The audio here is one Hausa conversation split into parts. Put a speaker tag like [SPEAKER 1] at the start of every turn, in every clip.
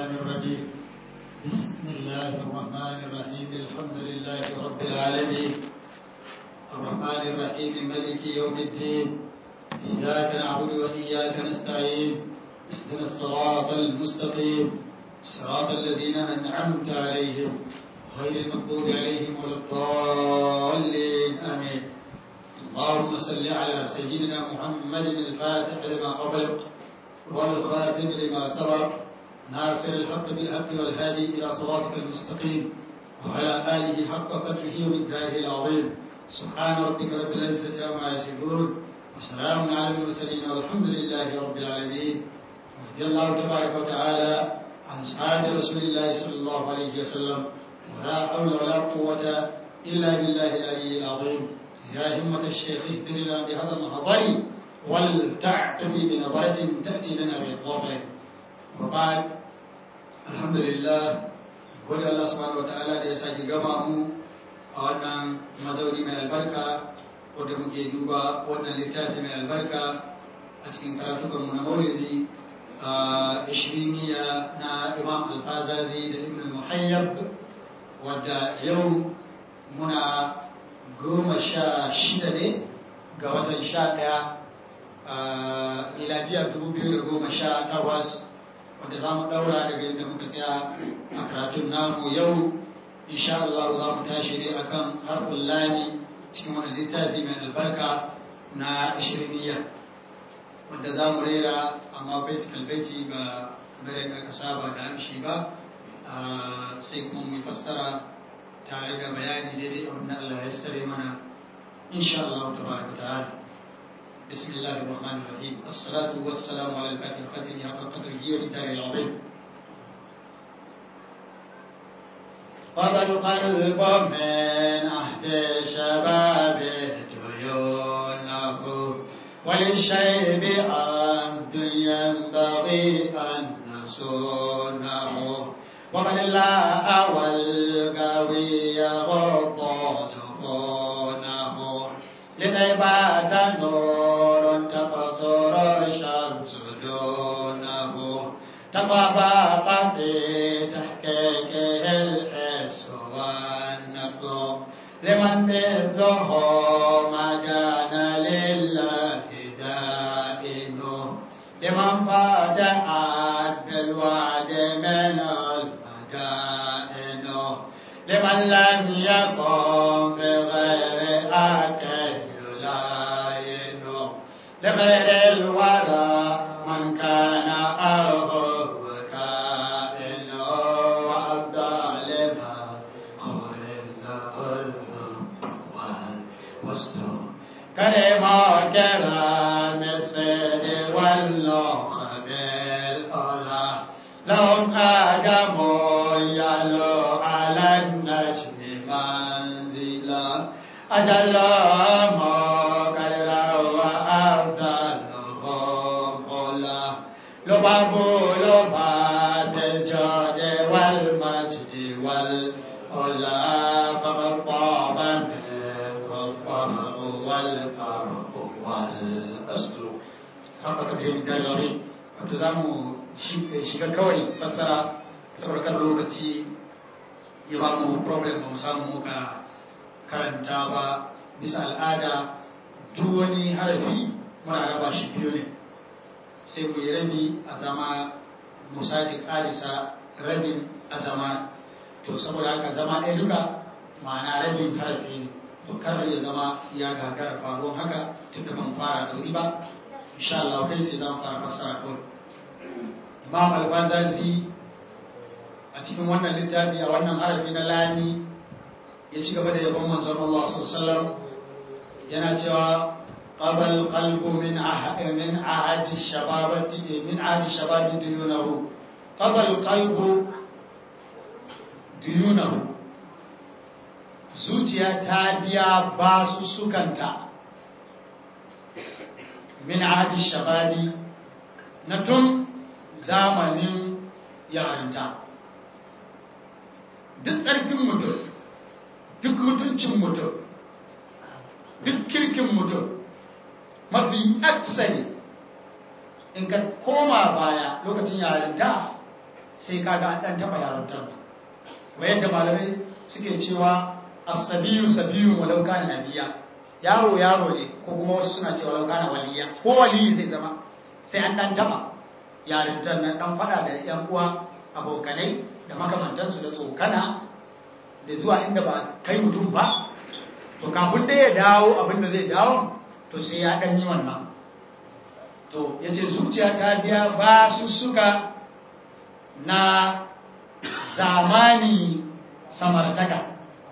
[SPEAKER 1] الشيطان الرجيم بسم الله الرحمن الرحيم الحمد لله رب العالمين الرحمن الرحيم ملك يوم الدين إياك نعبد وإياك نستعين اهدنا الصراط المستقيم صراط الذين أنعمت عليهم غير المغضوب عليهم ولا الضالين آمين اللهم صل على سيدنا محمد الفاتح لما قبل والخاتم لما سبق ناصر الحق بالحق والهادي إلى صراطك المستقيم وعلى آله حق قدره ومقداره العظيم سبحان ربك رب العزة عما يصفون وسلام على المرسلين والحمد لله رب العالمين رضي الله تبارك وتعالى عن أصحاب رسول الله صلى الله عليه وسلم ولا حول ولا قوة إلا بالله العلي العظيم يا همة الشيخ اهدنا بهذا المحضر ولتعتفي بنظرة تأتي لنا بالطبع وبعد الحمد لله gode Allah subhanahu wataala da ya sake gama mu a wannan mazauni mai albarka wadda muke duba wannan littafi mai albarka a cikin karatukanmu na maulidi a ishiriniya na imam alfazazi da ibn muhayyab wadda yau muna goma sha shida ne ga watan sha ɗaya a miladiyar dubu biyu da goma sha takwas wadda za mu ɗaura daga yadda muka tsaya a karatun namu yau insha Allah za mu tashi ne akan harfin lami cikin wani littafi mai albarka na ishiriniya wadda za mu rera amma baiti kalbaiti ba kamar yadda aka saba da amshi ba sai kuma mu fassara tare da bayani daidai abin da Allah ya sare mana insha Allah tabaraka ta'ala بسم الله الرحمن الرحيم الصلاة والسلام على الفاتح الختم حق قدره ومثاله العظيم قد القلب من عهد شبابه ديونه وللشيب عبد ينبغي أن نصونه ومن لا والقوي غض دخونه لنبات نور تقصر الشمس دونه تطابق في تحقيقه الحس والنقل لمن مثله ما كان لله دائم لمن فتحت بالوعد من المدائن لمن لم يقم بغير أكل يلاين لغير الورى من كان أهو كائن وأبدى لما قول والوسط كلمة كلام السيد واللوخ بالأولى لهم آدم يلو على النجم منزلا أجل مكرا وأفضلهم علا لباب لباب الجود والمجد والعلا فقد طاب منه الطمع والفرق والأصل haka ka fahimta gari wato za mu shiga kawai fassara saboda kan lokaci ya ba mu problem ba mu samu muka karanta ba bisa al'ada duk wani harafi muna raba shi biyu ne sai mu yi rabi a zama musaki karisa rabin a zama to saboda haka zama ɗaya duka ma'ana rabin harafi ne to kar ya zama ya gagara faruwan haka tun da ban fara da wuri ba insha Allah kai sai zan fara fassara kawai Imam Al-Fazazi a cikin wannan littafi a wannan harafi na lami ya ci gaba da yabon manzon Allah sallallahu yana cewa qabal qalbu min ahad min ahad shababati min ahad shababi duyunahu qabal qalbu duyunahu zuciya ta biya basu sukanta min ahad shababi na tun zamanin yarinta duk tsarkin mutum duk mutuncin mutum duk kirkin mutum mafi aksari in ka koma baya lokacin yarinta
[SPEAKER 2] sai kaga an dan taba yarantar kuma yadda malamai suke cewa as-sabiyu sabiyun walau kana nadiya yaro yaro ne ko kuma wasu suna cewa walau kana waliya ko waliyi zai zama sai an dan taba yarintar nan dan fada da yan uwa abokanai da makamantansu da tsokana da zuwa inda ba kai mutum ba to kafin da ya dawo abinda zai dawo to sai ya ɗan yi wannan to ya ce zuciya ta biya ba su suka na zamani samartaka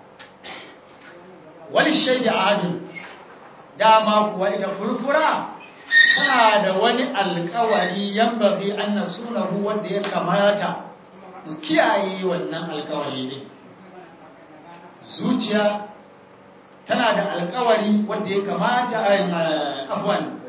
[SPEAKER 2] wani shaida adin dama kuwa ita furfura tana da wani alkawari yan bafi an na sunahu wanda ya kamata mu kiyaye wannan alkawari ne zuciya tana da alkawari wanda ya kamata a afwan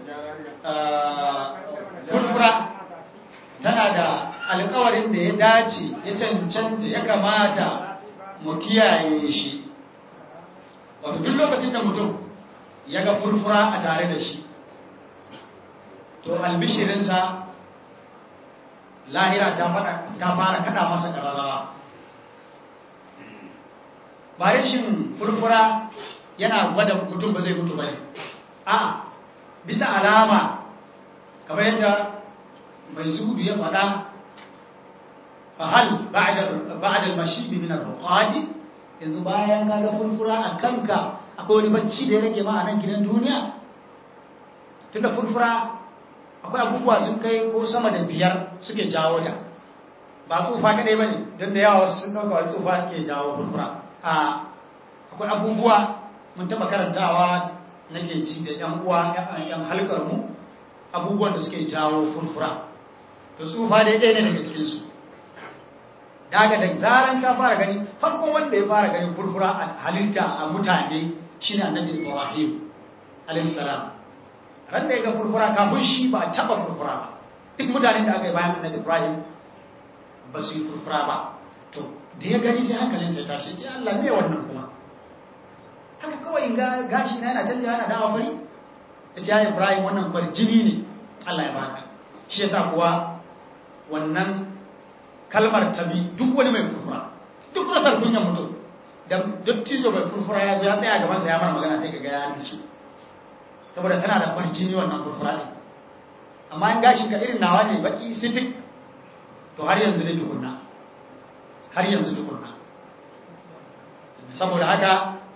[SPEAKER 2] furfura tana da alkawarin da ya dace ya cancanta ya kamata mu kiyaye shi wato duk lokacin da mutum ya ga furfura a tare da shi to albishirinsa lahira ta fara kada masa ƙararrawa ba rashin furfura yana gwada mutum ba zai mutu ba ne a bisa alama kamar yadda mai zuhudu ya faɗa fahal ba'adal mashibi min al-ruqadi yanzu bayan ka ga furfura a kanka akwai wani bacci da ya rage ma a nan gidan duniya tunda furfura akwai abubuwa sun kai ko sama da biyar suke jawo ta ba tsufa kadai bane don da yawa sun dauka wani tsufa ke jawo furfura a akwai abubuwa mun taba karantawa nake ci da yan uwa yan halkar mu abubuwan da suke jawo furfura to tsufa dai ɗaya ne daga cikin su daga da zaran ka fara gani farkon wanda ya fara gani furfura a halitta a mutane shine annabi Ibrahim alayhi salam ran da ya ga furfura kafin shi ba a taba furfura ba duk mutanen da aka yi bayan annabi Ibrahim ba su yi furfura ba to da ya gani sai hankalinsa ya tashi ce Allah me wannan kuma haka kawai ga gashi na yana canja yana dawa fari ya ce ya Ibrahim wannan kwarjini ne Allah ya baka shi yasa kuwa wannan kalmar tabi duk wani mai furfura duk rasar kunyan mutum da dattijo mai furfura ya zo ya tsaya gabansa ya mara magana sai ka ga ya nisu saboda tana da kwarjini wannan furfura ɗin amma in gashi ka irin nawa ne baki sitik to har yanzu ne tukunna har yanzu tukunna saboda haka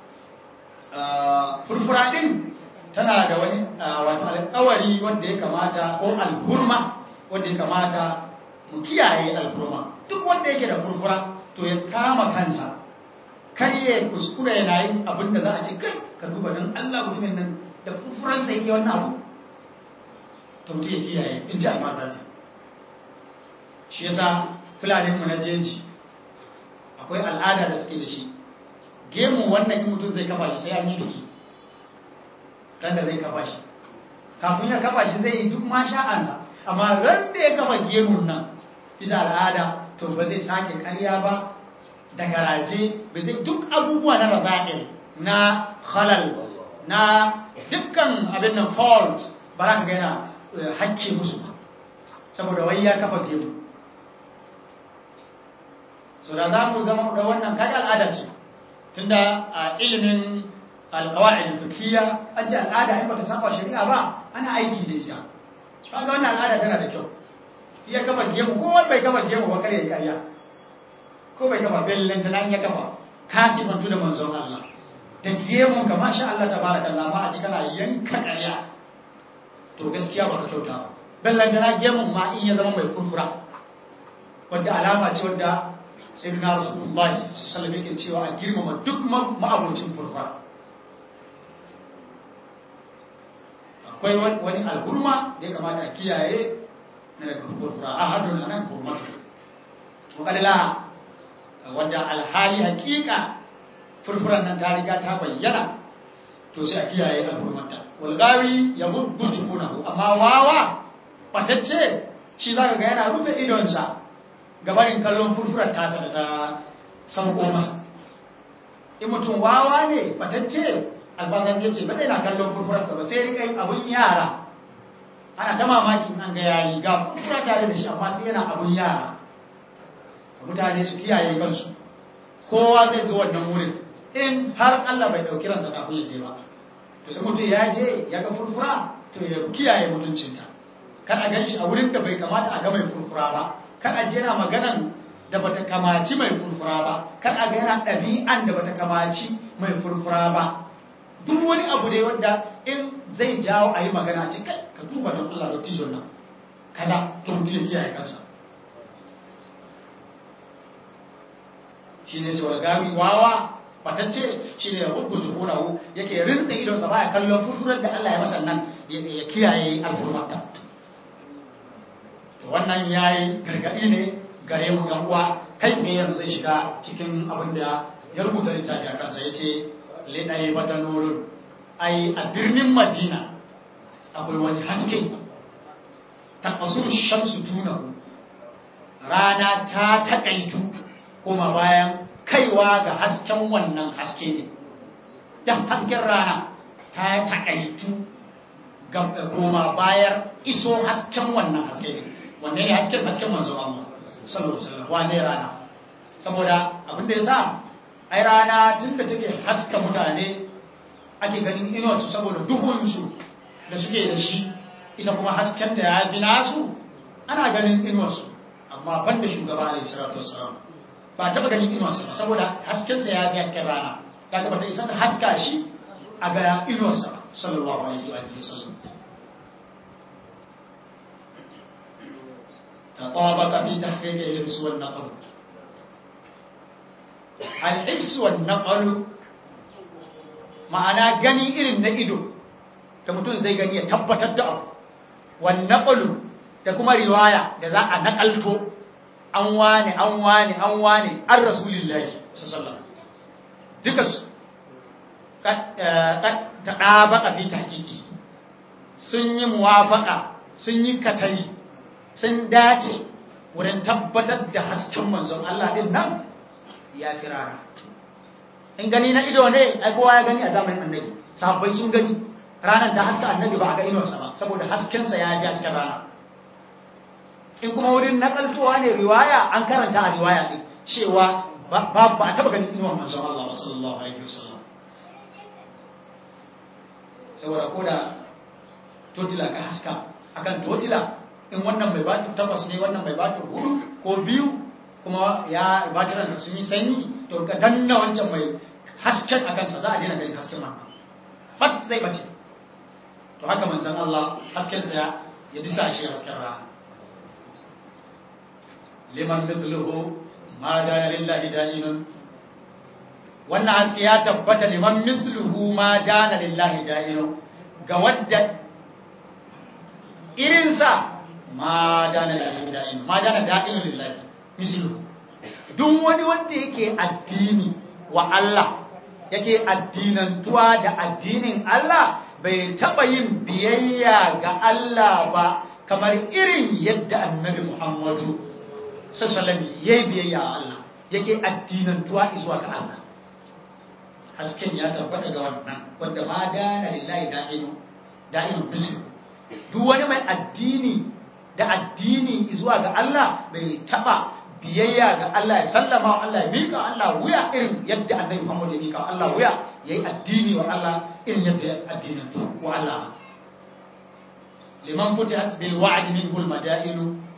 [SPEAKER 2] furfura ɗin tana da wani wato alƙawari wanda ya kamata ko alhurma wanda ya kamata mu kiyaye alhurma duk wanda yake da furfura to ya kama kansa kar ya kuskure yana yin abin da za a ce kai ka duba don Allah mutumin nan da furfuransa yake wannan abu to mutum ya kiyaye in ji almata shi yasa fulaninmu na jeji akwai al'ada da suke da shi gemu wannan in mutum zai kafa shi sai an yi biki ran da zai kafa shi kafin ya kafa shi zai yi duk ma sha'ansa amma ran da ya kafa gemun nan bisa al'ada to ba zai sake karya ba da garaje ba zai duk abubuwa na raza'il na halal na dukkan abin nan faults ba za ka gaina hakke musu ba saboda wai ya kafa gemu so da za mu zama ga wannan kaga al'ada ce tunda a ilimin alƙawa'id fikiyya an ce al'ada in bata saba shari'a ba ana aiki da ita kaga wannan al'ada tana da kyau ya kafa gemu ko bai kafa gemu ba kare karya ko bai kafa bellen ta nan ya kafa kasifantu da manzon Allah da gemu ka masha Allah tabarakallah ma a ji kana yanka karya to gaskiya baka kyauta ba bellen ta gemun ma in ya zama mai furfura wadda alama ce wadda sai na rasulullahi sallallahu yake cewa a girmama duk ma'abocin furfura akwai wani alhurma da ya kamata a kiyaye na daga furfura a hadun a nan hurmatu wakadala wadda alhali hakika furfuran nan ta riga ta bayyana to sai a kiyaye alhurmata walgawi ya hubbu tukunahu amma wawa batacce shi za ka ga yana rufe idonsa gabanin kallon furfurar tasa da ta sauko masa in mutum wawa ne batacce alfazan ya ce ba zai na kallon furfurarsa ba sai rika yin abun yara ana ta mamakin an ga yayi ga furfura tare da shi amma sai yana abun yara mutane su kiyaye kansu kowa zai zo wannan wurin in har Allah bai dauki ransa kafin ya je ba to da mutum ya je ya ga furfura to ya kiyaye mutuncinta kar a gan shi a wurin da bai kamata a ga mai furfura ba kar a je yana maganan da bata kamaci mai furfura ba kar a ga yana ɗabi'an da bata kamaci mai furfura ba duk wani abu ne wanda in zai jawo a yi magana ce kai ka duba don Allah da tijon nan kaza to mutum ya kiyaye kansa shi ne sau gami wawa batacce shi ne rubu zuhurahu yake rinsa idonsa baya kallon furfurar da Allah ya masa nan ya kiyaye alfurmata wannan ya yi gargaɗi ne gare mu yan uwa kai tsaye yanzu zai shiga cikin abin da ya rubuta littafi a kansa ya ce liɗaye wata nurun ai a birnin madina akwai wani haske ta ƙasur shamsu tunahu rana ta taƙaitu kuma bayan kaiwa ga hasken wannan haske ne da hasken rana ta taƙaitu koma bayar iso hasken wannan haske ne wanne ne hasken hasken manzo Allah sallallahu alaihi wasallam wane rana saboda abin da yasa ai rana tunda take haska mutane ake ganin inuwar su saboda duhun su da suke da shi ita kuma hasken ta ya fi nasu ana ganin inuwar su amma banda shugaba alaihi salatu wassalam ba taba ganin inuwar sa saboda hasken sa ya fi hasken rana kaga bata isa ta haska shi a ga inuwar sa sallallahu alaihi wa sallam تطابق في تحقيق الحس والنقل الحس والنقل ma'ana gani irin na ido da mutum zai gani ya tabbatar da abu wannan da kuma riwaya da za a nakalto an wane an wane an wane an rasulillahi sallallahu duka su ta ɗaba fi tahqiqi sun yi muwafaka sun yi katari sun dace wurin tabbatar da hasken manzon Allah din nan ya fi rana in gani na ido ne ai kowa ya gani a zamanin annabi sahabbai sun gani ranar ta haska annabi ba a ga inuwarsa ba saboda haskensa ya fi hasken rana in kuma wurin nakaltowa ne riwaya an karanta a riwaya ne cewa ba a taba ganin inuwar manzon Allah ba sallallahu alaihi wasallam saboda ko da totila ka haska akan totila in wannan mai batir takwas ne wannan mai batir hudu ko biyu kuma ya batiransa sun yi sanyi to ka danna wancan mai hasken a kansa za a daina ganin hasken wannan bat zai bace to haka manzan Allah haskensa ya ya disa shi hasken rana liman mithluhu ma da lillahi da'inun wannan haske ya tabbata liman mithluhu ma da lillahi da'inun ga wadda irinsa ma dana da'in ma dana da'in lillahi mislu duk wani wanda yake addini wa Allah yake addinantuwa da addinin Allah bai taba yin biyayya ga Allah ba kamar irin yadda annabi Muhammadu sallallahu yayi biyayya ga Allah yake addinantuwa zuwa ga Allah hasken ya tabbata ga wannan wanda ma dana lillahi da'in da'in mislu duk wani mai addini da addini zuwa ga Allah bai taba biyayya ga Allah ya sallama wa Allah ya mika Allah wuya irin yadda annabi Muhammad ya mika Allah wuya yayi addini wa Allah irin yadda ya addinin wa Allah liman futihat bil wa'd minhu al madain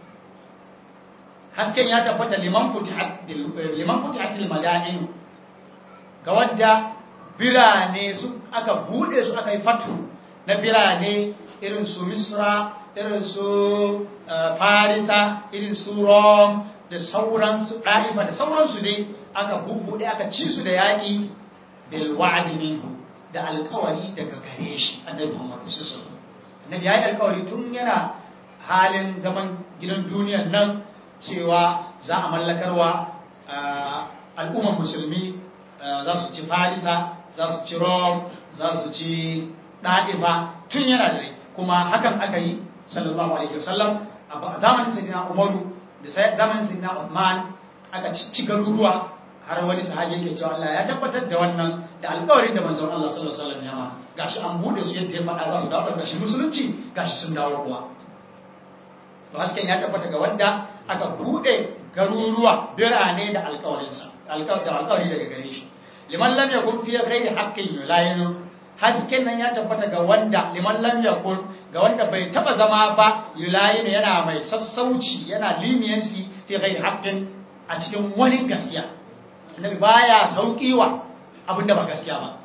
[SPEAKER 2] hasken ya tabbata liman futihat liman futihat al madain ga wadda birane su aka bude su aka yi fatu na birane irin su Misra irin su farisa irin su rom da sauransu ɗa'ifa da sauransu dai aka bubbuɗe aka ci su da yaƙi bil wa'adi minhu da alkawari daga gare shi annabi Muhammad sallallahu alaihi yayi alkawari tun yana halin zaman gidan duniyar nan cewa za a mallakarwa al'ummar musulmi za su ci farisa za su ci rom za su ci ɗa'ifa tun yana da rai kuma hakan aka yi sallallahu alaihi wasallam a zamanin sayyidina Umaru da zamanin sayyidina Uthman aka ci garuruwa har wani sahabi yake cewa Allah ya tabbatar da wannan da alƙawarin da manzon Allah sallallahu alaihi wasallam ya ma gashi an bude su yadda ya faɗa za su dawo ƙarshen musulunci gashi sun dawo kuwa to hasken ya tabbata ga wanda aka bude garuruwa birane da alƙawarinsa da alƙawari daga gare shi liman lam yakun fi ghairi haqqin yulayinu hasken nan ya tabbata ga wanda liman lam yakun ga wanda bai taba zama ba yulayinu yana mai sassauci yana leniency fi ghairi haqqin a cikin wani gaskiya annabi baya saukiwa abinda ba gaskiya ba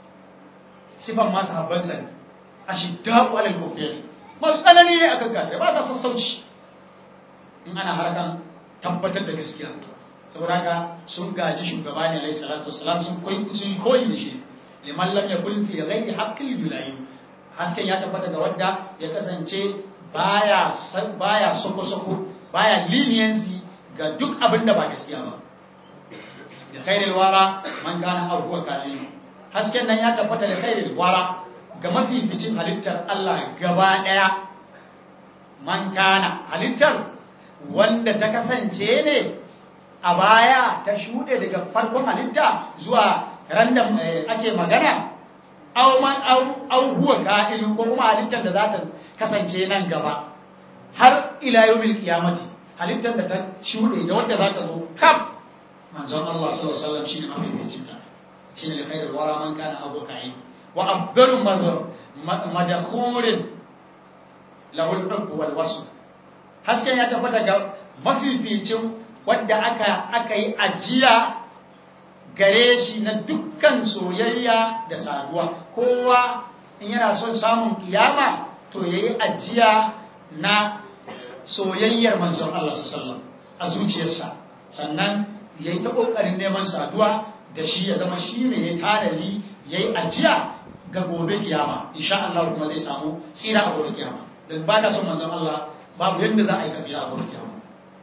[SPEAKER 2] sifan masu habbansa ne ashiddaqu alal kufri masu tsanani ne akan kafirai ba sa sassauci in ana harkan tabbatar da gaskiya saboda haka sun gaji shugaba ne alaihi salatu wassalam sun koyi sun koyi da shi liman lam yakun fi ghairi haqqil yulayi hasken ya tabbata ga wanda ya kasance baya baya soko soko baya leniency ga duk abin da ba gaskiya ba da khairil wara man kana aw huwa kalim hasken nan ya tabbata da khairil wara ga mafificin halittar Allah gaba daya man kana halittar wanda ta kasance ne a baya ta shuɗe daga farkon halitta zuwa random ake magana au man au huwa ka'il ko kuma halittar da za ta kasance nan gaba har ila yawmil qiyamati halittar da ta shuɗe da wanda za ta zo kaf manzon Allah sallallahu alaihi wasallam shine mafificin ta shine li khairul wara man kana abu ka'il wa afdalu madakhurin lahu al-hubb wal wasl hasken ya tabbata ga mafificin wadda aka aka yi ajiya gare shi na dukkan soyayya da saduwa kowa in yana son samun kiyama to yayi ajiya na soyayyar manzon Allah sallallahu a zuciyarsa sannan yayi ta kokarin neman saduwa da shi ya zama shi ne ya tanadi yayi ajiya ga gobe kiyama insha Allah kuma zai samu tsira a gobe kiyama dan ba da son manzon Allah babu yadda za a yi kasira a gobe kiyama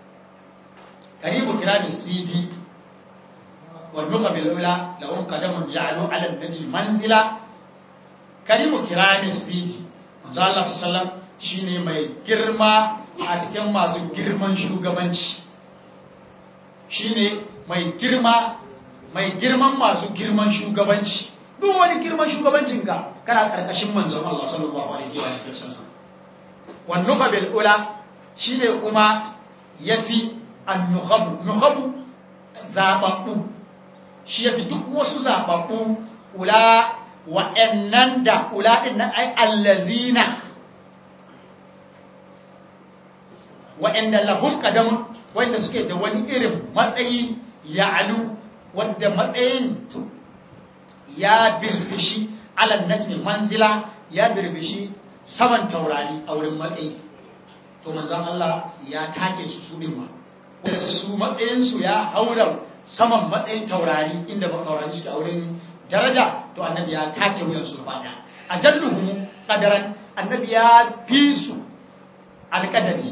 [SPEAKER 2] karibu kiramin sidi wa nuka bil ula lahum qadamun ya'lu ala an-najl manzila karibu kiramin sidi manzo Allah sallallahu shine mai girma a cikin masu girman shugabanci shine mai girma mai girman masu girman shugabanci duk wani girman shugabancin ka kana karkashin manzon Allah sallallahu alaihi wa sallam wannuka bil ula shine kuma yafi annuhabu nuhabu zababbu shi yafi duk wasu zababbu ula wa'annan da ula din nan ai allazina wa'anda lahum qadamun wanda suke da wani irin matsayi ya'alu wanda matsayin ya birbishi alal najmi manzila ya birbishi saman taurari a wurin matsayi to manzon Allah ya take su su din ma wanda su matsayin su ya haura saman matsayin taurari inda ba taurari suke a wurin daraja to annabi ya take wuyan su gaba daya ajalluhum qadaran annabi ya fi su alqadari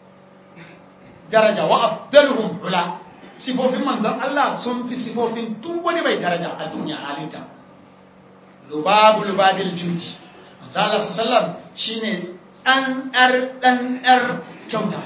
[SPEAKER 2] daraja wa afdaluhum ula sifofin manzon Allah sun fi sifofin duk wani mai daraja a duniya halinta lubabu lubabil judi manzon Allah sallam shine tsantsar ɗanɗar kyauta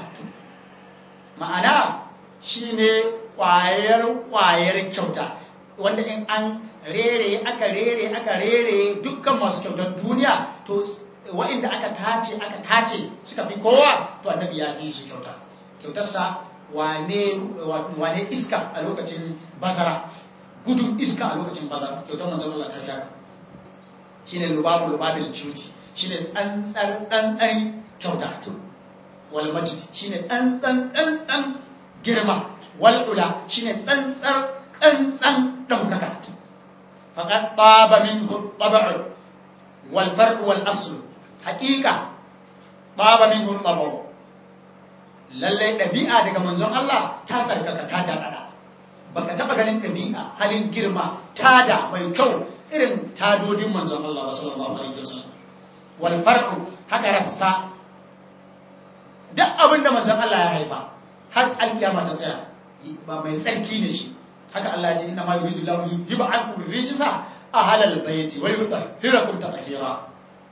[SPEAKER 2] ma'ana shine ƙwayar ƙwayar kyauta wanda in an rere aka rere aka rere dukkan masu kyautar duniya to wa'inda aka tace aka tace suka fi kowa to annabi ya fi su kyauta kyautarsa wane wane iska a lokacin bazara gudun iska a lokacin bazara kyautar manzon Allah ta shaka shine lubabu lubabil juti shine tsantsar tsantsan kyauta wal majid shine tsantsan tsantsan girma wal ula shine tsantsar tsantsan daukaka faqad taba minhu tab'u wal farq wal asl haqiqa taba minhu tab'u lallai ɗabi'a daga manzon Allah ta tsarkaka ta daɗaɗa baka taɓa ganin ɗabi'a halin girma tada mai kyau irin tadodin manzon Allah sallallahu alaihi wasallam wal farqu haka rassa duk abinda manzon Allah ya haifa har alkiyama ta tsaya ba mai tsarki ne shi haka Allah ya ce inna ma yuridu Allahu yuzhiba ankum rijsa ahlal bayti wa yutahhirakum tatheera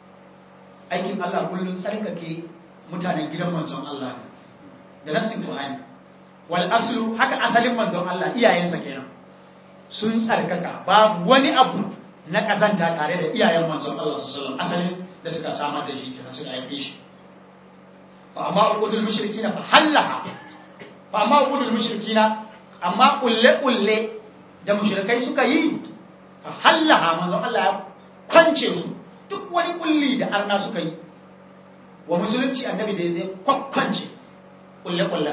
[SPEAKER 2] aikin Allah kullun tsarkake mutanen gidan manzon Allah ne da nassin Qur'ani wal aslu haka asalin manzon Allah iyayensa kenan sun tsarkaka babu wani abu na kazanta tare da iyayen manzon Allah sallallahu alaihi wasallam asalin da suka samar da shi kenan suka haife shi fa amma uqudul mushrikin fa hallaha fa amma qulul mushrikina amma kulle kulle da mushrikai suka yi fa hallaha manzo Allah ya kwance su duk wani kulli da arna suka yi wa musulunci annabi da zai kwakwance kulle kulle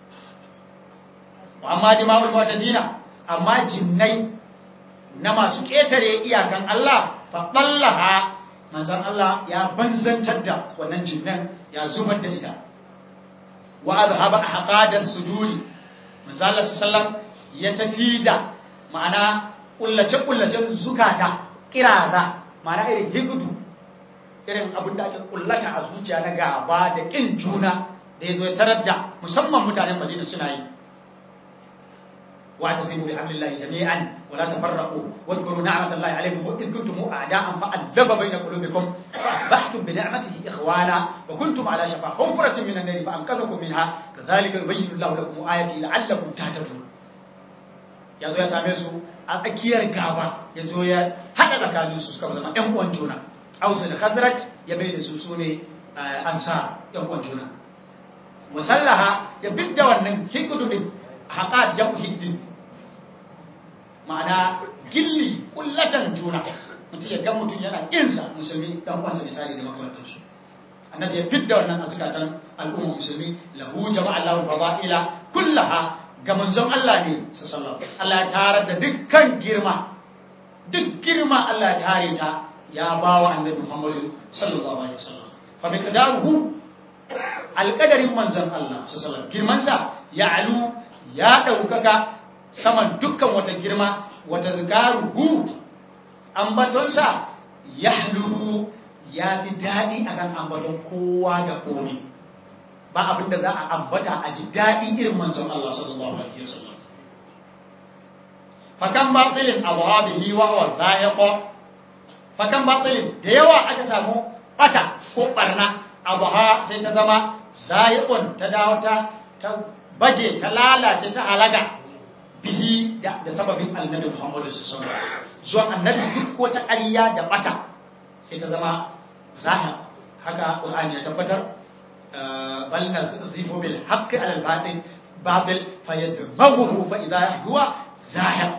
[SPEAKER 2] amma dima'ul mu'tadina amma jinnai na masu ketare iyakan Allah fa dallaha manzon Allah ya banzantar da wannan jinnan ya zubar da ita wa azhaba haqadas suduri manzon Allah sallallahu ya tafi da ma'ana kullace kullacen zukata kiraza ma'ana irin higudu irin abin da ake kullata a zuciya na gaba da kin juna da yazo ya tarar da musamman mutanen Madina suna yi واعتصموا بحبل الله جميعا ولا تفرقوا واذكروا نعمة الله عليكم وإذ كنتم أعداء فألف بين قلوبكم فأصبحتم بنعمته إخوانا وكنتم على شفا حفرة من النار فأنقذكم منها كذلك يبين الله لكم آياته لعلكم تهتدون yazo ya same su a tsakiyar gaba yazo ya hada tsakanin su suka zama ƴan uwan juna Ausu da Khazraj ya bai da su sune ansar ƴan uwan juna musallaha ya bidda wannan hikudu din haqa jamu hiddi ma'ana gilli kullatan juna mutum ya ga mutum yana insa musulmi dan uwansa misali da makamantansu annabi ya fidda wannan azkatan al'umma musulmi lahu jama'a Allahu fadaila kullaha ga manzon Allah ne sallallahu Allah ya tarar da dukkan girma duk girma Allah ya tare ta ya bawa annabi Muhammad sallallahu alaihi wasallam fa miqdaruhu alqadarin manzon Allah sallallahu girmansa ya'lu ya daukaka saman dukkan wata girma wata zikaruhu ambatonsa yahlu ya fi daɗi akan ambaton kowa da komi ba abinda za a ambata a ji daɗi irin manzon Allah sallallahu alaihi wasallam fakan batilin awabihi wa wa zayaqa fakan batilin da yawa aka samu bata ko barna abaha sai ta zama zayiqun ta dawo ta baje ta lalace ta halaga bihi da sababin annabi Muhammadu sallallahu alaihi wasallam zuwan annabi duk wata ƙarya da bata sai ta zama zahir haka Qur'ani ya tabbatar bal nazifu bil haqqi ala al batil babil fayadmaghu fa idha huwa zahir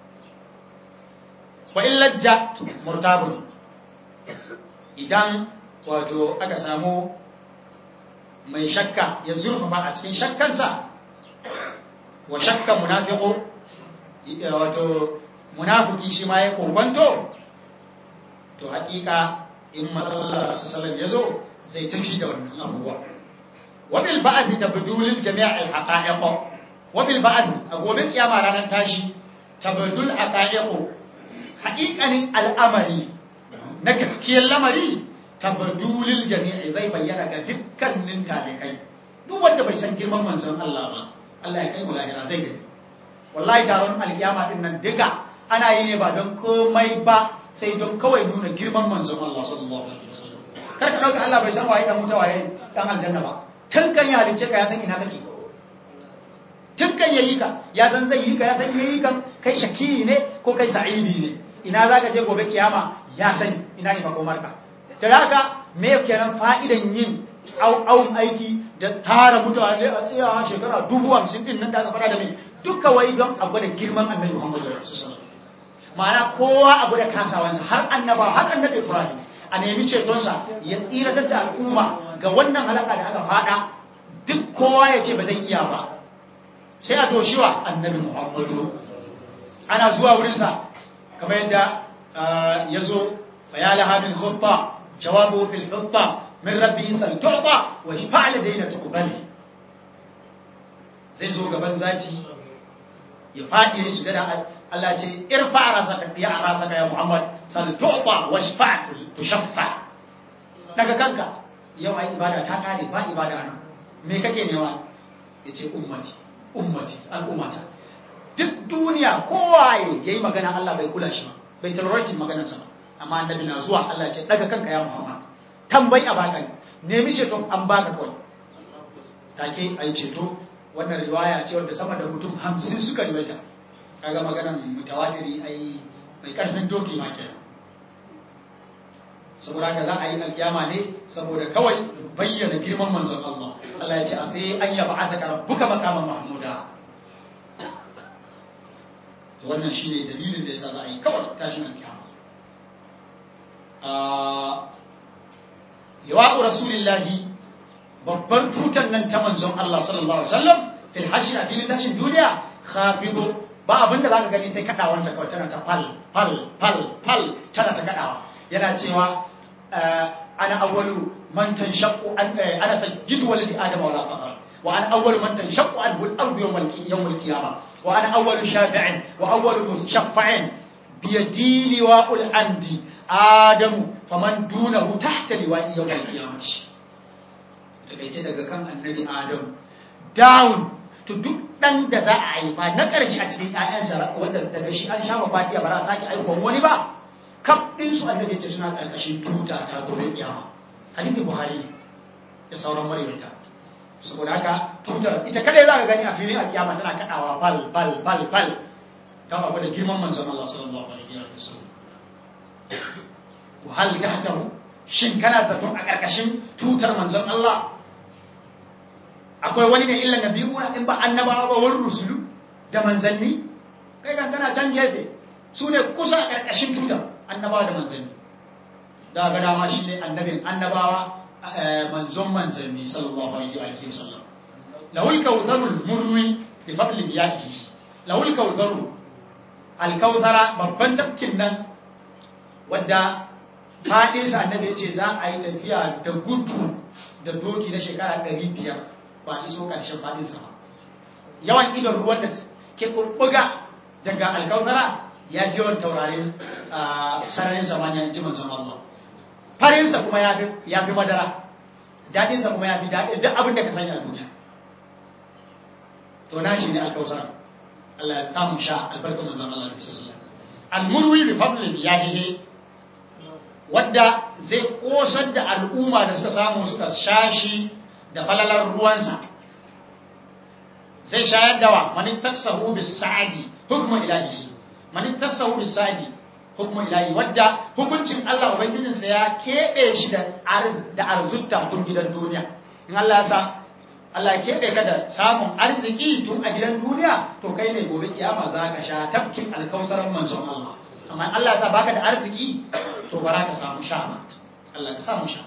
[SPEAKER 2] wa in lajja murtabun idan wato aka samu mai shakka ya zurfafa a cikin shakkansa wa shakka munafiqu wato munafiki shi ma ya kokwanto to hakika in Allah sallallahu yazo zai tafi da wannan abubuwa wa bil ba'd tabdul jami' al haqa'iq wa bil ba'd a gobe kiyama ranar tashi tabdul haqa'iq haqiqanin al'amari na gaskiyar lamari tabdulil jami'i zai bayyana ga dukkanin talikai duk wanda bai san girman manzon Allah ba Allah ya kai mu lahira zai gani wallahi taron alkiyama din nan duka ana yi ne ba don komai ba sai don kawai nuna girman manzon Allah sallallahu alaihi wasallam kar ka dauka Allah bai san waye dan wuta waye dan aljanna ba tun kan ya halice ka ya san ina kake tun kan yayi ka ya san zai yi ka ya san yayi kan kai shaki ne ko kai sa'idi ne ina zaka je gobe kiyama ya sani ina ne makomar ka da haka me kenan fa'idan yin au aiki da tara mutane a tsaya shekara dubu hamsin din nan da aka fara da mai duka wai don a gwada girman annabi Muhammadu sallallahu ma'ana kowa a gwada kasawansa har annaba har annabi Ibrahim a nemi cetonsa ya tsiratar da al'umma ga wannan halaka da aka fada duk kowa ya ce ba zai iya ba sai a doshiwa annabi Muhammadu ana zuwa wurinsa kamar yadda ya zo fayalaha min khutta jawabu fil khutta min rabbi sal tu'ta wa shafa'al daina tuqbali zai zo gaban zaki ya fadi ya shiga da Allah ce irfa rasaka ya rasaka ya Muhammad sal tu'ta wa shafa' tushaffa daga kanka yau ai ibada ta kare ba ibada nan me kake nema yace ummati ummati al'ummata duk duniya kowa yayi magana Allah bai kula shi ba bai tarwaci maganarsa ba amma annabi na zuwa Allah ce daga kanka ya Muhammad tambayi a baka nemi ceto an baka kawai take ai ceto wannan riwaya ce wanda sama da mutum hamsin suka riwayata kaga maganan mutawatiri ai mai karfin doki ma kenan saboda haka za a yi alkiyama ne saboda kawai bayyana girman manzon Allah Allah ya ce a sai an yaba a daga rabbuka makaman mahmuda wannan shine dalilin da yasa za a yi kawai tashin alkiyama yawa'u rasulillahi babbar tutan nan ta manzon Allah sallallahu alaihi wasallam fil hashi a filin tashin duniya khafidu ba abinda zaka gani sai kadawar ta kawai tana ta fal fal fal fal tana ta kadawa yana cewa ana awwalu man tanshaqqu an ana sajjidu waladi adama wala faqar wa ana awwalu man tanshaqqu anhu al-ardu yawm al-yawm al-qiyamah wa ana awwalu shafi'in wa awwalu mushaffa'in biyadi liwa'ul andi adamu faman dunahu tahta liwa'i yawm al-qiyamah takaice daga kan annabi adamu down to duk dan da za a yi ba na ƙarshe a cikin ƴaƴansa wanda daga shi an sha fatiya ba za a sake aikon wani ba kaf din su annabi ce suna ƙarƙashin tuta ta gobe kiyama hadisi buhari da sauran mariyata saboda haka tutar ita kadai za ka gani a filin alkiyama tana kadawa bal bal bal bal don abu da girman manzon Allah sallallahu alaihi wa sallam wa hal tahtahu shin kana zaton a ƙarƙashin tutar manzon Allah akwai wani ne illa nabiyuna in ba annabawa ba wani rusulu da manzanni kai kan kana can gefe su ne kusa a ƙarƙashin tutar annabawa da manzanni da ga dama shi ne annabin annabawa manzon manzanni sallallahu alaihi wa sallam lawul kawtharul murwi bi fadli yadihi lawul kawtharu alkawthara babban tafkin nan wadda fadinsa annabi ya ce za a yi tafiya da gudu da doki na shekara 500 ba iso ƙarshen fadinsa ba yawan idon ruwan da ke ɓuɓɓuga daga alkawtara ya fi yawan taurarin sararin samaniya ji manzon Allah farinsa kuma ya fi madara daɗinsa kuma ya fi daɗin duk abin da ka sani a duniya to na shi ne alkawtara Allah ya samu sha albarkar manzon Allah da sallallahu almurwi bi fadlin yahihi wadda zai kosar da al'umma da suka samu suka shashi da falalar ruwansa zai shayar da wa manin tassahu bis sa'adi hukmu ilahi manin tassahu bis sa'adi hukmu ilahi wadda hukuncin Allah ubangijinsa ya kebe shi da da arzutta tun gidan duniya in Allah ya sa Allah ya kebe ka da samun arziki tun a gidan duniya to kai ne gobe kiyama za ka sha tafkin alkausaran manzon Allah amma Allah ya sa baka da arziki to bara ka samu sha ba Allah ka samu sha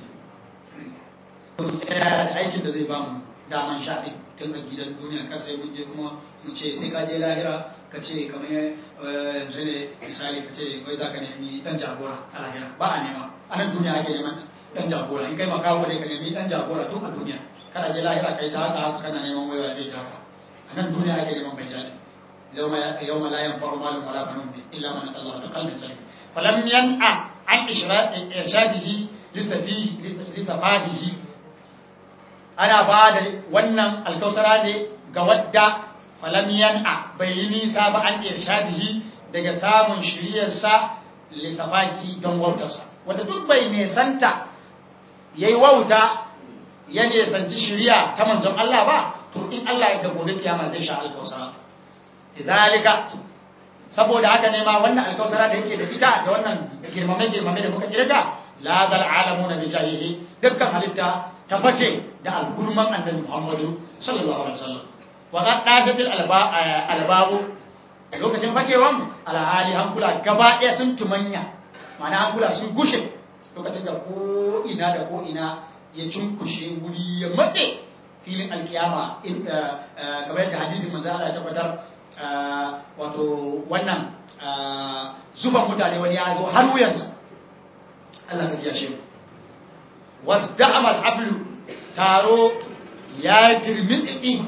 [SPEAKER 2] da aikin da zai bamu daman sha din tun a gidan duniya kar sai mun je kuma mu ce sai ka je lahira ka ce kamar yanzu ne misali ka ce wai za ka nemi dan jagora a lahira ba a nema a nan duniya ake neman dan jagora in kai makawo ne ka nemi dan jagora tun a duniya kana je lahira kai ta haka haka kana neman waiwa zai taka a nan duniya ake neman mai jadi يوم لا ينفع مال ولا بنون الا من اتى الله بقلب سليم فلم ينع عن ارشاده لسفيه لسفاهه ana ba da wannan alkausara ne ga wadda falam yan'a bai yi nisa ba an irshadihi daga samun shiriyarsa lissafaki don wautarsa wadda duk bai nesanta ya yi wauta ya nesanci shiriya ta manzon Allah ba to in Allah ya da gobe kiyama zai sha alkausara idalika saboda haka ne ma wannan alkausara da yake da ita da wannan girmame girmame da muka kirga la zal alamuna bi jahihi dukkan halitta ta fake da algurman annabi Muhammadu sallallahu alaihi wasallam wa qad dashatil albabu lokacin fakewan alhali hankula gaba ɗaya sun tumanya ma'ana hankula sun gushe lokacin da ko ina da ko ina ya cunkushe wuri ya matse filin alkiyama kamar yadda hadisin manzo Allah ya tabbatar wato wannan zuban mutane wani ya zo har wuyansa Allah ka kiyashe mu wasda'ama al-ablu taro ya dirmiɗi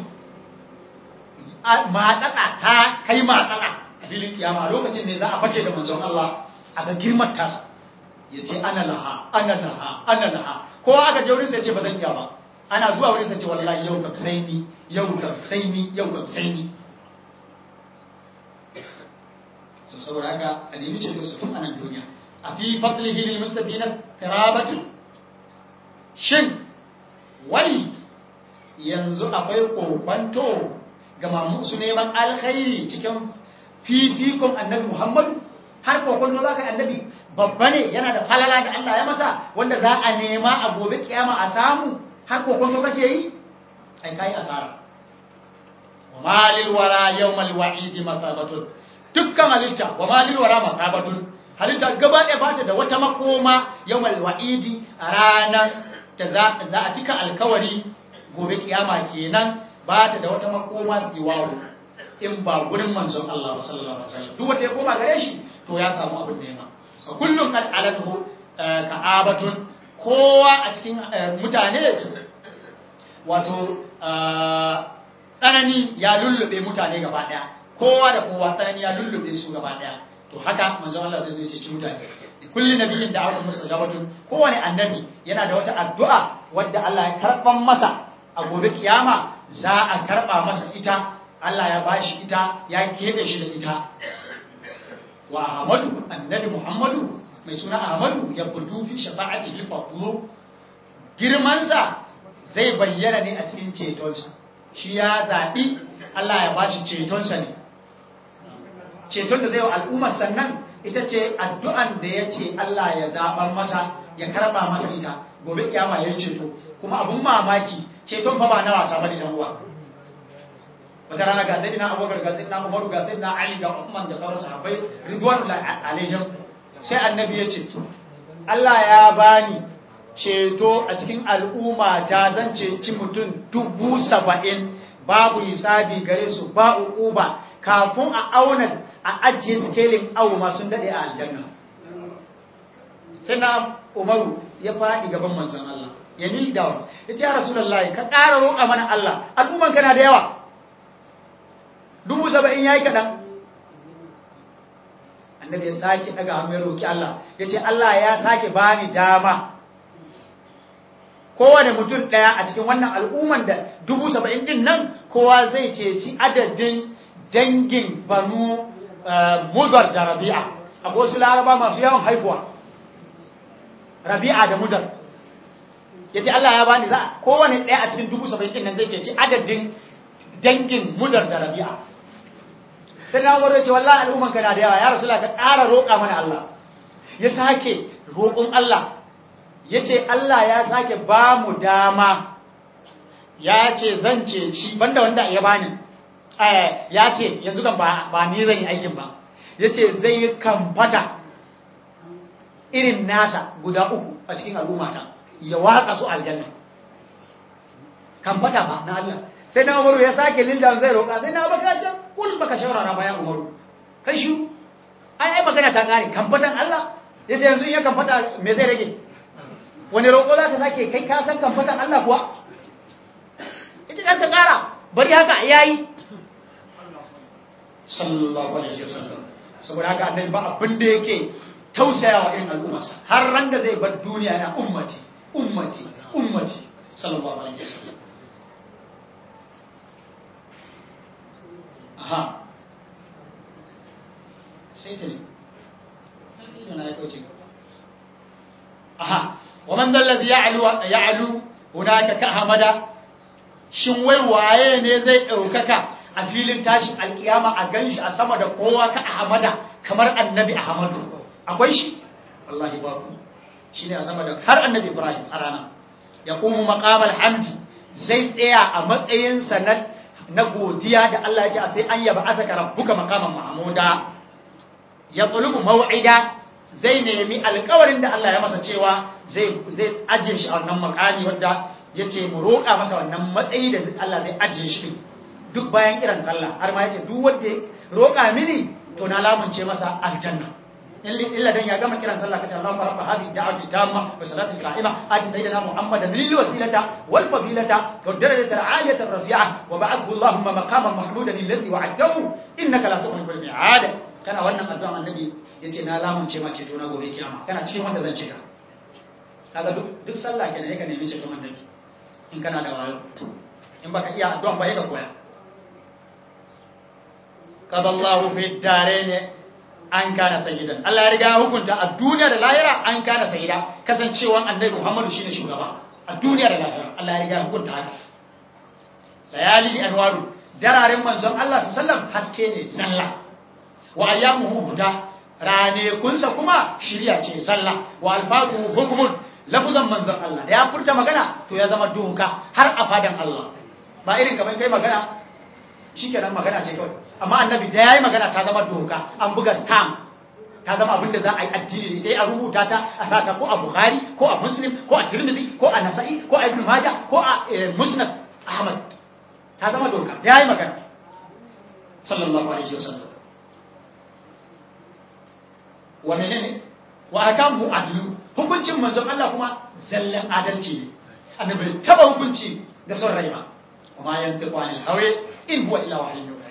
[SPEAKER 2] maɗaɗa ta kai maɗaɗa a filin kiyama lokacin ne za a fake da manzon Allah a ga girman tasa ya ce ana laha ana laha ana laha kowa aka je wurin sai ce ba zan iya ba ana zuwa wurin sai ce wallahi yau kam sai ni yau kam sai ni yau kam sai ni so saboda haka a nemi ceto su tun anan duniya a fi fadlihi lil mustabina tirabatu shin wai yanzu akwai kokwanto ga masu neman alkhairi cikin fifikon annabi Muhammadu har kokwanto za ka yi annabi babba ne yana da falala da Allah ya masa wanda za a nema a gobe kiyama a samu har kokonto kake yi ai kai asara wa malil wara yawmal wa'idi makabatun dukkan halitta wa malil wara makabatun halitta gaba ɗaya ba ta da wata makoma yawmal wa'idi a ranar da za a cika alkawari gobe kiyama kenan ba ta da wata makoma tsiwawo in ba gurin manzon Allah sallallahu alaihi wasallam duk wanda ya koma gare shi to ya samu abin nema kullum kad alahu ka'abatun kowa a cikin mutane wato tsanani ya lullube mutane gaba daya kowa da kowa tsanani ya lullube su gaba daya to haka manzon Allah zai zo ceci mutane kulli nabiyin da aka musu gabatun kowane annabi yana da wata addu'a wadda Allah ya karban masa a gobe kiyama za a karba masa ita Allah ya bashi ita ya kebe shi da ita wa Ahmadu annabi Muhammadu mai suna Ahmadu ya budu fi shafa'atihi fadlu girmansa zai bayyana ne a cikin cetonsa shi ya zaɓi Allah ya bashi cetonsa ne ceton da zai wa al'ummar sannan ita ce addu'an da ya ce Allah ya zaɓar masa ya karɓa masa ita gobe kiyama ya yi ceto kuma abun mamaki ceton fa ba na wasa bane dan uwa wata rana ga sayyidina Abubakar ga sayyidina Umar ga sayyidina Ali ga Uthman da sauran sahabbai ridwanullahi alaihim sai annabi ya ce Allah ya bani ceto a cikin al'umma ta zan ceci mutum dubu saba'in babu hisabi gare su ba uquba kafin a auna a ajiye skelin awu ma sun dade a aljanna sai na umaru ya faɗi gaban manzon Allah ya ni da ya ce ya rasulullahi ka ƙara roƙa mana Allah al'umman kana da yawa dubu saba'in ya yi kaɗan annabi ya sake daga hannu ya roƙi Allah ya ce Allah ya sake bani dama kowane mutum ɗaya a cikin wannan al'umman da dubu saba'in ɗin nan kowa zai ceci adadin dangin banu mudar da rabi'a a wasu laraba masu yawan haifuwa rabi'a da mudar ya ce Allah ya bani za kowane ɗaya a cikin dubu saba'in ɗin nan zai ceci adadin dangin mudar da rabi'a sai na gwada ce wallahi al'umman ka na da yawa ya rasu ka ƙara roƙa mana Allah ya sake roƙon Allah ya ce Allah ya sake ba mu dama ya ce zan ce shi banda wanda ya bani ya ce yanzu kan ba ni zan yi aikin ba ya ce zai yi kamfata irin nasa guda uku a cikin al'ummata ya watsa su aljanna kamfata ba na Allah sai na umaru ya sake lilda zai roƙa sai na baka ce kul baka shawarara bayan umaru kai shi ai ai magana ta kare kamfatan Allah ya ce yanzu in ya kamfata me zai rage wani roƙo za ka sake kai ka san kamfatan Allah kuwa ita ɗan ka ƙara bari haka ya yi sallallahu alaihi wasallam saboda haka annabi ba abin da yake tausayawa irin al'ummarsa har ran da zai bar duniya na ummati ummati ummati sallallahu alaihi wasallam aha sai ta ne ido na ya kauce aha wa man dallazi ya'lu ya'lu hunaka ka hamada shin wai waye ne zai daukaka a filin tashin alkiyama a ganshi a sama da kowa ka ahmada kamar annabi ahmadu akwai shi wallahi babu shine a sama da har annabi ibrahim a rana yaqumu maqamal hamdi zai tsaya a matsayin sanad na godiya da Allah ya ce a sai an yaba asaka rabbuka maqaman mahmuda ya qulubu maw'ida zai nemi alƙawarin da Allah ya masa cewa zai zai ajiye shi a wannan makami wanda yace mu roƙa masa wannan matsayi da Allah zai ajiye shi duk bayan kiran sallah har ma yace duk wanda roƙa mini to na lamunce masa aljanna illa dan ya gama kiran sallah kace Allahu rabba hadhihi da'wati tamma wa salatu qa'ima ati sayyidina muhammadan lil wasilata wal fadilata wa darajata aliyata rafi'a wa ba'athu Allahumma maqaman mahmudan alladhi wa'adahu innaka la tukhlifu al-mi'ad kana wannan addu'a annabi yace na lamunce ma ceto na gobe kiyama kana cikin wanda zan cika kaga duk duk sallah kenan yake nemi ceton annabi in kana da wayo in baka iya addu'a ba yaka koya qadallahu fi ad-darain an kana sayyidan Allah ya riga hukunta a duniya da lahira an kana sayyida kasancewan annabi Muhammadu shine shugaba a duniya da lahira Allah ya riga hukunta haka layali anwaru dararen manzon Allah sallallahu haske ne zalla wa ayyamuhu huda rane kunsa kuma shiriya ce zalla wa alfatuhu hukmun lafuzan manzon Allah da ya furta magana to ya zama doka har a fadan Allah ba irin kamar kai magana shikenan magana ce kawai amma annabi da yayi magana ta zama doka an buga stamp ta zama abin da za a yi addini da a rubuta ta a sata ko a Bukhari ko a Muslim ko a Tirmidhi ko a Nasa'i ko a Ibn Majah ko a Musnad Ahmad ta zama doka da yayi magana sallallahu alaihi wasallam wa menene wa akamu adlu hukuncin manzon Allah kuma zallan adalci ne annabi taba hukunci da son rai ba kuma yantiqu anil hawa in huwa illa wahyun yuha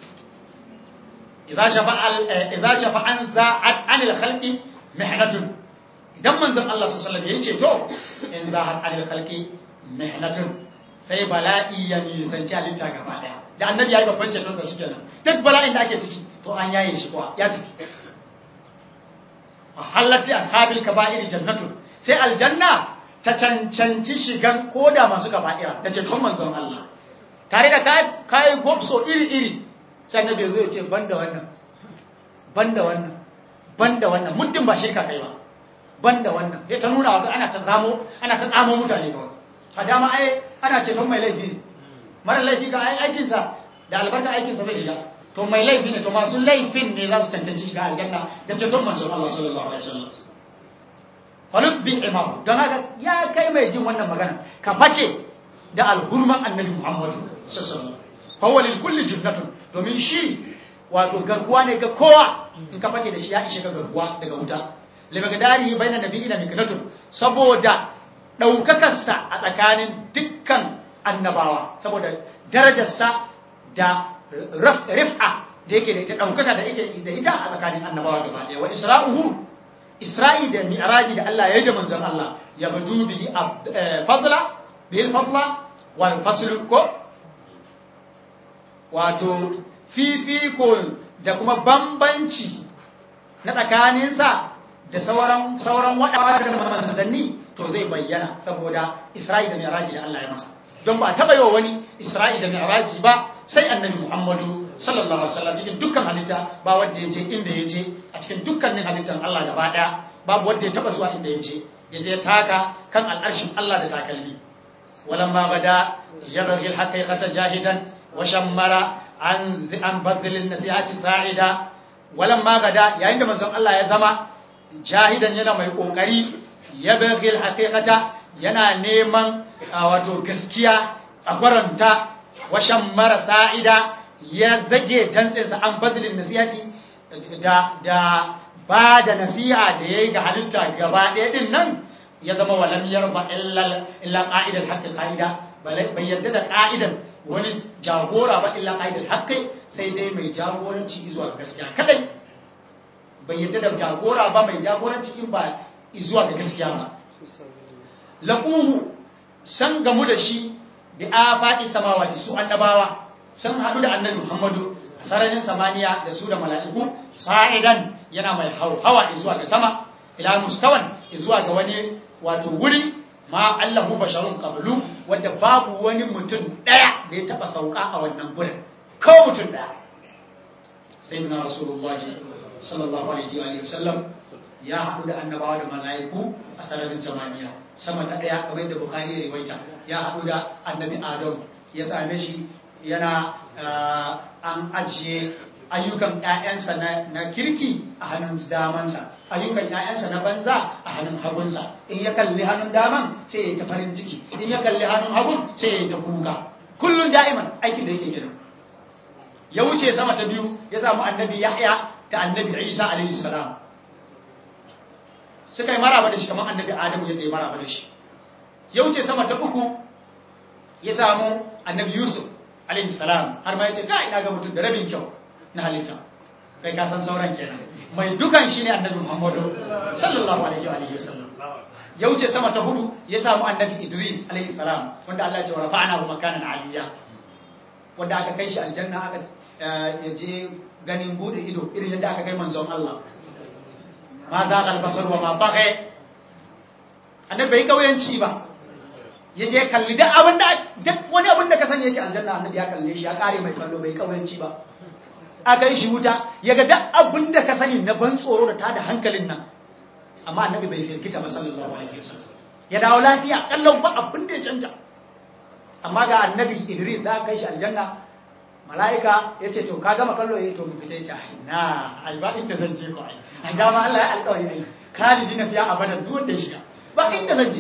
[SPEAKER 2] idza shafa'a idza shafa'an za'at anil khalqi mihnatun idan manzon Allah sallallahu alaihi wasallam yace to in za'at anil khalqi mihnatun sai bala'i ya nisanci halitta gaba daya da annabi ya yi babban ceton sa shikenan duk bala'in da ake ciki to an yaye shi kuwa ya tafi halatti ashabil kaba'ir jannatu sai aljanna ta cancanci shigan koda masu kaba'ira da ceton manzon Allah tare da kai gobso iri iri sai annabi zai ce banda wannan banda wannan banda wannan muddin ba shirka kai ba banda wannan sai ta nuna wa ana ta zamo ana ta tsamo mutane kawai a dama ai ana ceton mai laifi ne mara laifi ga aikinsa da albarka aikinsa zai shiga to mai laifi ne to masu laifin ne za su cancanci shiga aljanna da ceton manzon Allah sallallahu alaihi wasallam faluk bin imam don haka ya kai mai jin wannan magana ka fake da alhurman annabi Muhammadu sallallahu alaihi wasallam lil kulli jannatun domin shi wato garkuwa ne ga kowa in ka fake da shi ya ishe ka garkuwa daga wuta limagadari bainan nabiyyi da miknatun saboda daukakarsa a tsakanin dukkan annabawa saboda darajarsa da rif'a da yake da ita ɗaukaka da yake da ita a tsakanin annabawa gaba ɗaya wa isra'uhu isra'i da mi'raji da Allah ya yi da manzon Allah ya badu bi fadla bil fadla wal fasl ko wato fifiko da kuma bambanci na tsakaninsa da sauran sauran waɗanda manzanni to zai bayyana saboda isra'i da mi'raji da Allah ya masa don ba taɓa yi wa wani isra'i da mi'raji ba sai annabi muhammadu sallallahu alaihi wasallam cikin dukkan halitta ba wanda ya je inda ya je a cikin dukkanin halittan Allah gaba daya babu wanda ya taba zuwa inda ya je ya je taka kan al'arshin Allah da takalmi walan ma bada yabghi al-haqiqata jahidan wa shammara an an badl an-nasihati sa'ida walan ma gada yayin da manzon Allah ya zama jahidan yana mai kokari yabghi al-haqiqata yana neman wato gaskiya tsagwaranta washan mara sa'ida ya zage dantsinsa an fadlin nasihati da da ba da nasiha da yayi ga halitta gaba ɗaya din nan ya zama walam yarba illa illa qa'idal haqqi qa'ida bai yadda da qa'idan wani jagora ba illa qa'idal haqqi sai dai mai jagoranci zuwa ga gaskiya kadai bai yadda da jagora ba mai jagoranci in ba zuwa ga gaskiya ba laquhu san gamu da shi bi afaqi samawati su annabawa sun hadu da annabi Muhammadu a sararin samaniya da su da mala'iku sa'idan yana mai hauhawa zuwa ga sama ila mustawan zuwa ga wani wato wuri ma Allahu basharun qablu wanda babu wani mutum daya da ya taba sauka a wannan gurin ko mutum daya sayyidina rasulullahi sallallahu alaihi wa sallam ya haɗu da annabawa da mala'iku a sararin samaniya sama ta ɗaya kamar da bukari ya riwaita ya haɗu da annabi adam ya same shi yana an ajiye ayyukan ‘ya'yansa na kirki a hannun damansa ayyukan ‘ya'yansa na banza a hannun hagunsa in ya kalli hannun daman sai ya ta farin ciki in ya kalli hannun hagun sai ya ta kuka kullum da'iman aikin da yake gina ya wuce sama ta biyu ya samu annabi yahya ta annabi isa alaihi salam suka yi maraba da shi kamar annabi adamu yadda ya maraba da shi ya wuce sama ta uku ya samu annabi yusuf alaihi salam har ma ya ce ka ina ga mutum da rabin kyau na halitta kai ka san sauran kenan mai dukan shi ne annabi muhammadu sallallahu alaihi wa sallam ya wuce sama ta hudu ya samu annabi idris alaihi salam wanda Allah ya ce wa rafa'ana hu makanan aliyya wanda aka kai shi aljanna aka ya je ganin bude ido irin yadda aka kai manzon Allah ma za ka albasar wa ma bagai annabi bai kauyanci ba ya je kalli duk abin da duk wani abin da ka sani yake aljanna annabi ya kalle shi ya kare mai kallo bai kauyanci ba aka yi shi wuta ya ga duk abin da ka sani na ban tsoro da tada hankalin nan amma annabi bai firgita ba sallallahu alaihi wasallam ya dawo lafiya kallon ba abin da ya canja amma ga annabi idris da aka kai shi aljanna mala'ika ya ce to ka gama kallo ya to mu fita ya ce na ai ba inda zan je ko ai a dama Allah ya alƙawari ai kalidi na fiya abadan duk wanda ya shiga ba inda zan je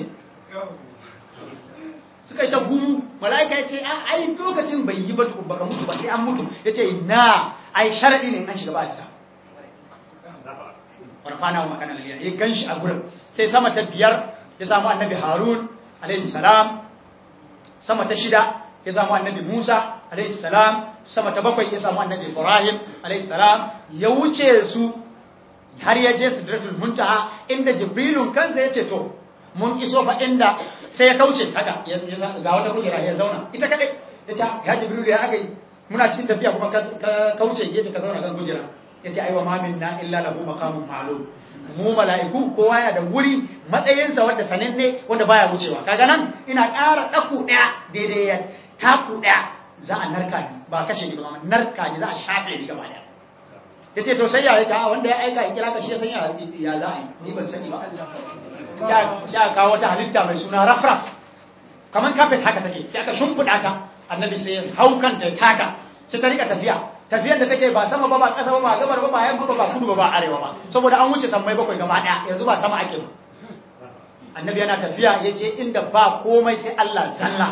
[SPEAKER 2] suka yi ta gumu mala'ika ya ce a ai lokacin bai yi ba tukun baka mutu ba sai an mutu ya ce na ai sharadi ne an shiga ba ta warfana wa makana laliyar ya gan shi a gurin sai sama ta biyar ya samu annabi harun alaihi salam sama ta shida ya samu annabi musa alaihi salam sama ta bakwai ya samu annabi ibrahim alaihi salam ya wuce su har ya je sidratul muntaha inda jibrilun kansa ya ce to mun iso fa inda sai ya kauce haka ga wata kujera ya zauna ita kadai ya ce ya jibrilu ya aka yi muna cikin tafiya kuma ka kauce gefe ka zauna kan kujera ya ce aiwa mamin na illa lahu maqamun ma'lum mu mala'iku kowa yana da wuri matsayinsa wanda sananne wanda baya wucewa kaga nan ina ƙara ɗaku ɗaya daidai ya taku ɗaya za a narka ni ba kashe ni ba narka ni za a shafe ni gaba ɗaya ya ce to sai ya yace a wanda ya aika ya kira ka shi ya san ya za a yi ni ban sani ba sai aka kawo wata halitta mai suna rafraf kamar kafet haka take sai aka shimfiɗa ta annabi sai ya hau kanta ya taka sai ta rika tafiya tafiyar da take ba sama ba ba ƙasa ba ba gabar ba ba yamma ba ba kudu ba ba arewa ba saboda an wuce sammai bakwai gaba ɗaya yanzu ba sama ake ba annabi yana tafiya ya je inda ba komai sai Allah zalla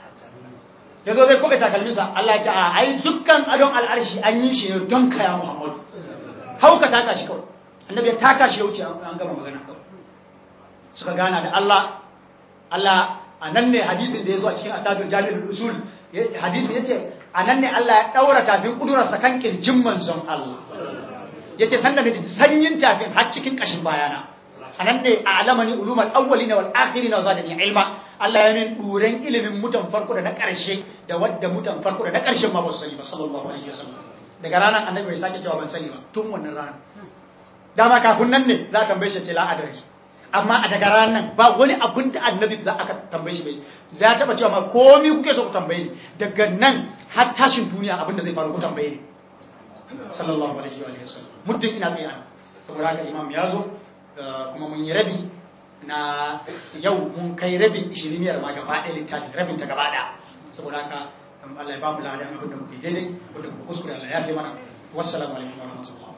[SPEAKER 2] ya zo zai kuɓe takalminsa Allah ya ce a ai dukkan adon al'arshi an yi shi ne don kaya Muhammadu hauka taka shi kawai annabi ya taka shi ya wuce an gama magana kawai suka gana da Allah Allah a nan ne hadisin da ya zo a cikin atadul jami'ul usul hadisin ya ce a nan ne Allah ya ɗaura tafin ƙudurarsa kan ƙirjin manzon Allah ya ce sanda da sanyin tafin har cikin ƙashin bayana a nan ne a alamani ulumar awwali na wal'akiri na zadani ilma Allah ya min ɗuren ilimin mutan farko da na ƙarshe da wadda mutan farko da na ƙarshen ma ba su sani ba sallallahu alaihi wasallam daga ranar annabi bai sake cewa ban sani ba tun wannan ranar dama kafin nan ne za a tambaye shi ce la'adari amma a daga ranar ba wani abin da annabi za aka tambaye shi bai za ta taba cewa ma komi kuke so ku tambaye ni daga nan har tashin duniya abin da zai faru ku tambaye ni sallallahu alaihi wa sallam muddin ina tsaye an saboda haka imam ya zo kuma mun yi rabi na yau mun kai rabin ishiriniyar ma gaba ɗaya littafin rabin ta gaba ɗaya saboda haka Allah ya ba mu ladan abin da muke daidai wanda muka kuskure Allah ya fi mana wassalamu alaikum wa rahmatullah